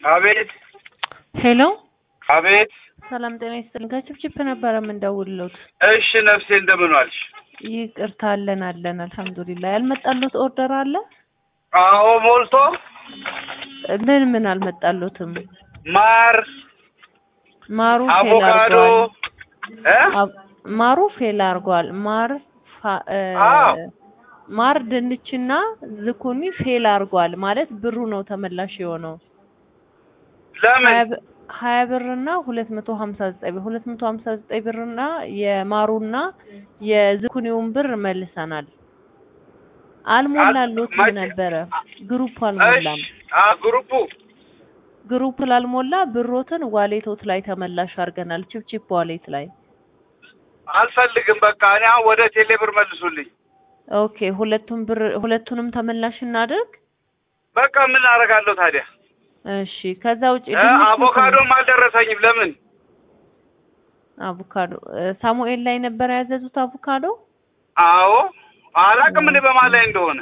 አቤት ሄሎ አቤት። ሰላም ጤና ይስጥልኝ። ከችፕችፕ ነበረ የምንደውልሎት። እሺ ነፍሴ እንደምን ዋልሽ? ይቅርታ አለን አለን፣ አልሐምዱሊላህ። ያልመጣሎት ኦርደር አለ? አዎ ሞልቶ ምን ምን አልመጣሎትም? ማር፣ ማሩ ፌል አቮካዶ አርጓል። እ አብ- ማሩ ፌል አርጓል። ማር ፋ- እ፣ አዎ። ማር ድንችና ዝኩኒ ፌል አርጓል ማለት ብሩ ነው ተመላሽ የሆነው ለምን ሀያ ብር- ሀያ ብርና ሁለት መቶ ሀምሳ ዘጠኝ ብር ሁለት መቶ ሀምሳ ዘጠኝ ብርና የማሩና የዝኩኒውን ብር መልሰናል። አልሞላሎትም መቼ- ነበረ ግሩፕ እሺ አልሞላም። አ ግሩፑ ግሩፕ ላልሞላ ብሮትን ዋሌቶት ላይ ተመላሽ አድርገናል። ቺፕቺፕ ዋሌት ላይ አልፈልግም። በቃ እኔ አሁን ወደ ቴሌ ብር መልሱልኝ። ኦኬ። ሁለቱም ብር ሁለቱንም ተመላሽ እናድርግ። በቃ ምን አደርጋለሁ ታዲያ? እሺ። ከዛ ውጭ እ ድንች አቮካዶም አልደረሰኝም። ለምን አቮካዶ እ፣ ሳሙኤል ላይ ነበር ያዘዙት አቮካዶ። አዎ አላቅም እኔ በማን ላይ እንደሆነ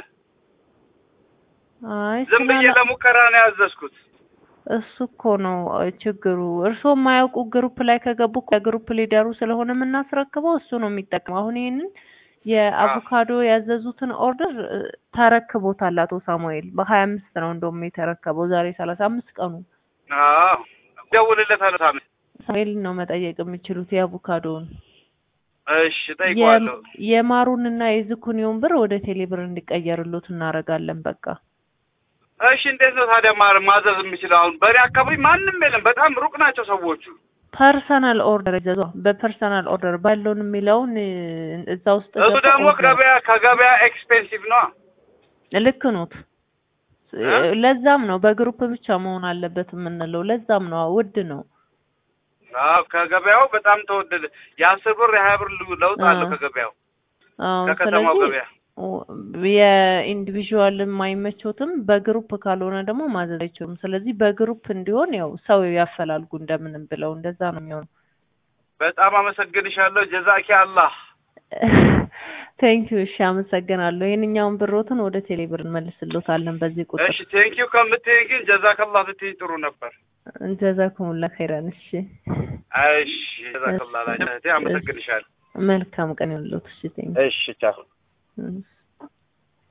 አይ ዝም ብዬ ስላላ- ለሙከራ ነው ያዘዝኩት። እሱ እኮ ነው እ፣ ችግሩ። እርስዎ የማያውቁ ግሩፕ ላይ ከገቡ እኮ የግሩፕ ሊደሩ ስለሆነ የምናስረክበው እሱ ነው የሚጠቅመው። አሁን ይህንን የአቮካዶ ያዘዙትን ኦርደር እ፣ ተረክቦታል አቶ ሳሙኤል በሀያ አምስት ነው እንደውም የተረከበው ዛሬ ሰላሳ አምስት ቀኑ። አዎ ደውልለታለሁ። ታሜ ሳሙኤልን ነው መጠየቅ የሚችሉት የአቮካዶውን። እሺ ጠይቀዋለሁ። የም- የማሩንና የዝኩኒውን ብር ወደ ቴሌብር እንዲቀየርሎት እናደርጋለን። በቃ እሺ እንዴት ነው ታዲያ ማ- ማዘዝ የምችለው? አሁን በእኔ አካባቢ ማንም የለም። በጣም ሩቅ ናቸው ሰዎቹ። ፐርሰናል ኦርደር ይዘዟ። በፐርሰናል ኦርደር ባለውን የሚለውን እ፣ እዛ ውስጥ እሱ ገብተው ደግሞ ኦርደር ገበያ ከገበያ ኤክስፔንሲቭ ነው። ልክ ኖት። እ? ለዛም ነው በግሩፕ ብቻ መሆን አለበት የምንለው። ለዛም ነው ውድ ነው። አዎ ከገበያው በጣም ተወደደ። የአስር ብር የሀያ ብር ል- ለውጥ አለው አዎ። ከገበያው አዎ፣ ከከተማው ስለዚህ ገበያ። የኢንዲቪዥዋል የማይመቾትም በግሩፕ ካልሆነ ደግሞ ማዘዝ አይችሉም። ስለዚህ በግሩፕ እንዲሆን ያው ሰው ያፈላልጉ እንደምንም ብለው እንደዛ ነው የሚሆነው። በጣም አመሰግንሻለሁ። ጀዛኪ አላህ። ቴንኪዩ። እሺ፣ አመሰግናለሁ። ይህንኛውን ብሮትን ወደ ቴሌብር እንመልስሎታለን በዚህ ቁጥር። እሺ ቴንኪዩ ከምትይኝ ግን ጀዛከላህ ብትይኝ ጥሩ ነበር። ጀዛኩሙላ ኸይራን። እሺ፣ እሺ ጀዛከላህ ላጅ እህቴ አመሰግንሻለሁ። መልካም ቀን ይሁንልዎት። እሺ፣ ቴንኪዩ። እሺ ቻው። እሺ